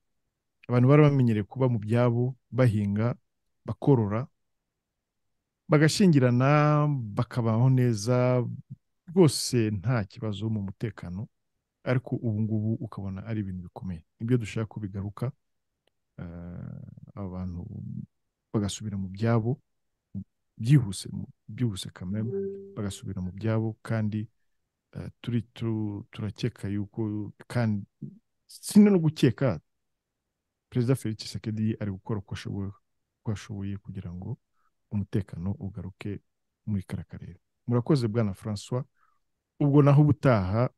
[SPEAKER 5] abantu bari bamenyereye kuba mu byabo bahinga bakorora bagashingirana bakabaho neza rwose nta kibazo mu mutekano ariko ubu ngubu ukabona ari ibintu bikomeye nibyo dushaka ko bigaruka abantu bagasubira mu byabo byihuse byihuse kamere bagasubira mu byabo kandi turi turakeka yuko kandi sino no gukeka perezida felix sekedi ari gukora uko ashoboye kugira ngo umutekano ugaruke muri kara karere murakoze bwana francois ubwo naho ubutaha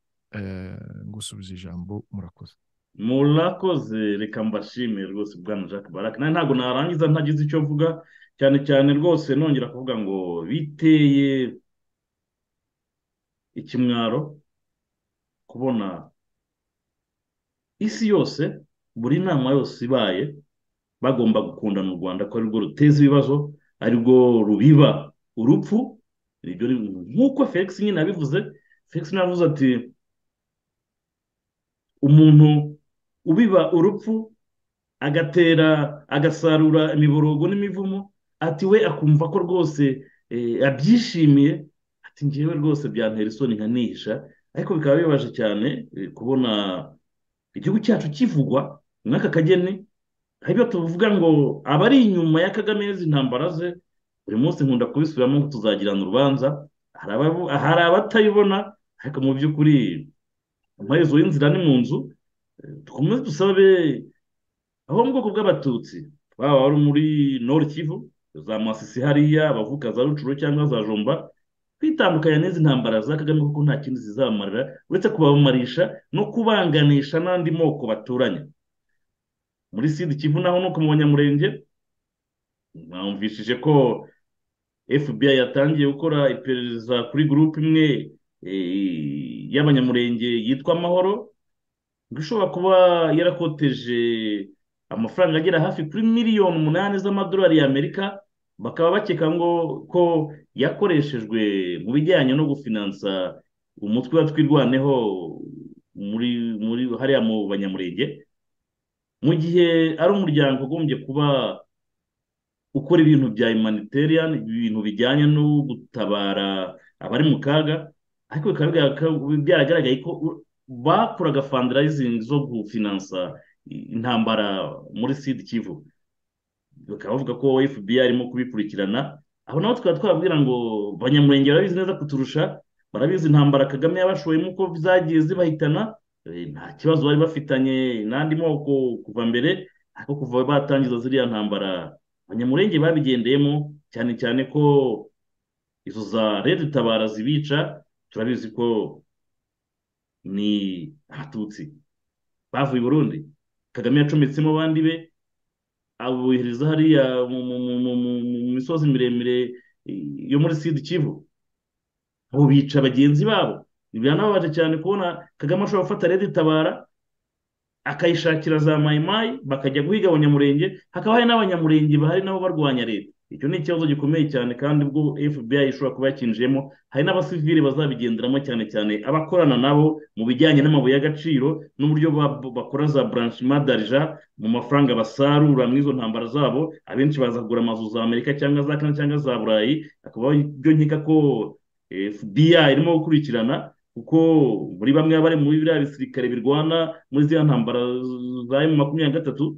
[SPEAKER 5] gusubiza ijambo murakoze
[SPEAKER 4] murakoze reka mbashime rwose bwana jacques barake ntabwo narangiza ntagize icyo mvuga cyane cyane rwose nongera kuvuga ngo biteye ikimwaro kubona isi yose buri nama yose ibaye bagomba gukundana u rwanda ko arirwo ruteza ibibazo arirwo rubiba urupfu nk'uko felix nyine abivuze felix navuze ati umuntu ubiba urupfu agatera agasarura imiborogo n'imivumo ati we akumva ko rwose abyishimiye ati ngewe rwose byantera isoni nkanisha ariko bikaba bibaje cyane kubona igihugu cyacu kivugwa nk'aka kageni ibyo tuvuga ngo abari inyuma ya kagame intambara ze buri munsi nkunda kubisubiramo ngo tuzagirana urubanza hari abatayibona ariko mu by'ukuri amaherezo y'inzira ni mu nzu dukomeze dusabe aho mu bwoko bw'abatutsi waba wari muri nord kivu za masisi hariya abavuka za rucuro cyangwa za jomba kwitandukanya n'izi ntambara za kagame kuko nta kindi zizabamarira uretse kubamarisha no kubanganisha n'andi moko baturanye muri sidi kivu naho nuko mu banyamurenge mwamvishije ko fbi yatangiye gukora iperereza kuri gurupe imwe y'abanyamurenge yitwa amahoro ngo ishobora kuba yarakoteje amafaranga agera hafi kuri miliyoni umunani z'amadolari y'amerika bakaba bakeka ngo ko yakoreshejwe mu bijyanye no gufinansa umutwe wa twirwaneho muri muri hariya mu banyamurenge mu gihe ari umuryango ugombye kuba ukora ibintu bya humanitarian ibintu bijyanye no gutabara abari mu kaga ariko bikaba byaragaragaye ko bakoraga fandirayizingi zo gufinansa intambara muri sida kivu bakaba bavuga ko fbi arimo kubikurikirana aho naho tukaba twababwira ngo banyamurenge barabizi neza kuturusha barabizi intambara kagame yabashoyemo uko zagiye zibahitana Eh, nta kibazo bari bafitanye n'andi moko kuva mbere ariko kuva batangiza ziriya ntambara abanyamurenge babigendeyemo cyane cyane ko izo za redi tabara zibica turabizi ko ni abatutsi bavuye i burundi kagame yacometsemo abandi be abohereza hariya mu mu- mu- mu- mu- mu misozi miremire eh, yo muri sidi kivu ubu bica bagenzi babo biranababaje cyane kubona kagame ashobora gufata redi tabara akayishakira za mayimayi bakajya guhiga abanyamurenge hakaba hari n'abanyamurenge bahari nabo barwanya leta icyo ni ikibazo gikomeye cyane kandi ubwo fbi ishobora kuba yakinjiyemo hari n'abasivili bazabigenderamo cyane cyane abakorana nabo mu bijyanye n'amabuye y'agaciro n'uburyo ba- bakora za buranshima darija mu mafaranga basarura mu izo ntambara zabo abenshi baza kugura amazu za amerika cyangwa za kane cyangwa za burayi akaba byo nkeka ko fbi irimo gukurikirana kuko muri bamwe bari muri biriya bisirikare birwana muri ziriya ntambara za emu makumyabiri na gatatu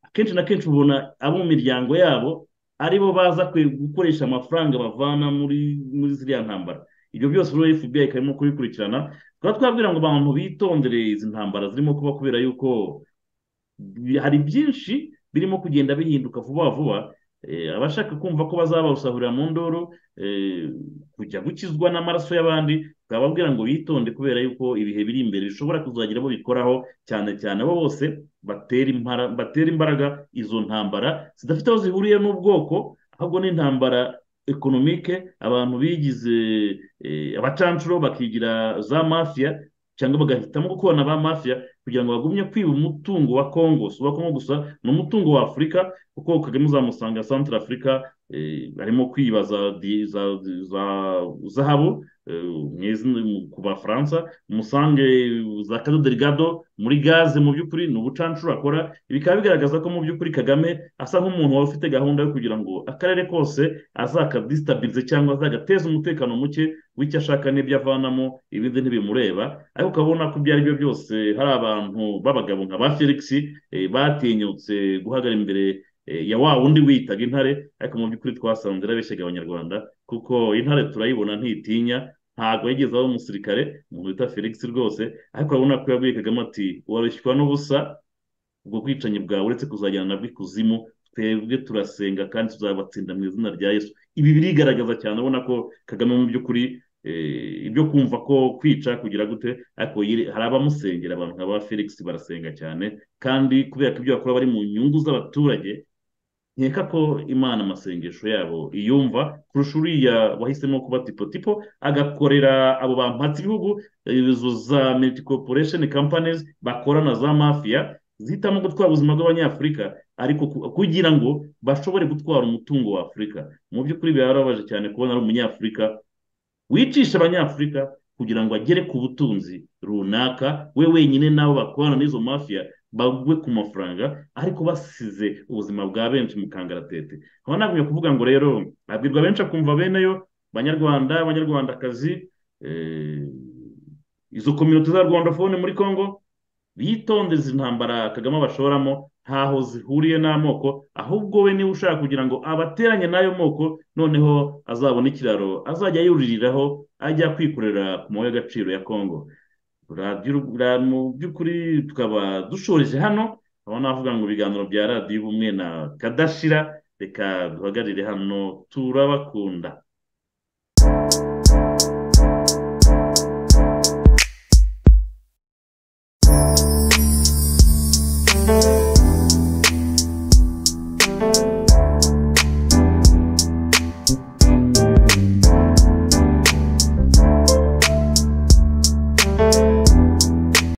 [SPEAKER 4] akenshi na kenshi ubona abo mu miryango yabo aribo baza kwe- gukoresha amafaranga bavana muri muri ziriya ntambara ibyo byose rero fbi ikaba irimo kubikurikirana tukaba twabwira ngo abantu bitondere izi ntambara zirimo kuba kubera yuko bi- hari byinshi birimo kugenda bihinduka vuba vuba Eh, abashaka kumva ko bazabasahurira mu ndoro eh, kujya gukizwa n'amaraso y'abandi twababwira ngo bitonde kubera yuko ibihe biri imbere bishobora kuzagira abo bikoraho cyane cyane abo bose batera impara- batera imbaraga izo ntambara zidafite aho zihuriye n'ubwoko ahubwo ni intambara ekonomike abantu bigize eh, abacancuro bakigira za mafiya cyangwa bagahitamo gukorana ba mafiya kugira ngo bagumye kwiba umutungo wa kongo si uwa kongo gusa ni umutungo wa afurika kuko kagame uzamusanga santara afurika eh, arimo kwiba za di- za- za zahabu eh, mu izina- mu- ku bafaransa umusange za kado derigado muri gaze mu by'ukuri ni ubucancuro akora bikaba bigaragaza ko mu by'ukuri kagame asa nk'umuntu waba ufite gahunda yo kugira ngo akarere kose azakadisitabirize cyangwa azagateza umutekano muke w'icyo ashaka n'ibyo avanamo ibindi ntibimureba ariko ukabona ko ibyo ari byo byose hari abantu b'abagabo nka ba felix eh, batinyutse guhagara imbere eh, ya wa wundi wiyitaga intare ariko mu by'ukuri twasanze irabeshyaga abanyarwanda kuko intare turayibona ntitinya ntabwo yigeze aba umusirikare umuntu bita felix rwose ariko urabona ko yabwiye kagame ati warushywa n'ubusa ubwo bwicanyi bwawe uretse kuzajyana nabwo ikuzimu twebwe turasenga kandi tuzabatsinda mu izina rya yesu ibi birigaragaza cyane ubona ko kagame mu by'ukuri eh, ibyo kumva ko kwica kugira gute ariko yiri- hari abamusengera abantu nka ba felix barasenga cyane kandi kubera ko ibyo bakora bari mu nyungu z'abaturage nkeka ko imana amasengesho yabo iyumva kurusha uriya wahisemo kuba tipotipo agakorera abo bampatse ibihugu izo za multi corporation companies bakorana za mafiya zihitamo gutwara ubuzima bw'abanyafurika ariko ku- kugira ngo bashobore gutwara umutungo wa afurika mu by'ukuri birababaje cyane kubona ari umunyafurika wicisha abanyafurika kugira ngo agere ku butunzi runaka we wenyine n'abo bakorana n'izo mafiya bagwe ku mafaranga ariko basize ubuzima bwa benshi mu kangaratete nkaba nagumye kuvuga ngo rero abwirwa benshi akumva bene yo banyarwanda abanyarwandakazi eh, izo kominote za rwandafone muri congo bitondeze izi ntambara kagame abashoramo ntaho zihuriye n'amoko ahubwo we niba ushaka kugira ngo abateranye n'ayo moko noneho azabone ikiraro azajya yuririraho ajya kwikorera ku mabuye y'agaciro ya kongo Radiyo Uru- ra- mu by'ukuri tukaba dushoreje hano aho navuga ngo ibiganiro bya radiyo ubumwe na kadashira reka duhagarire hano turabakunda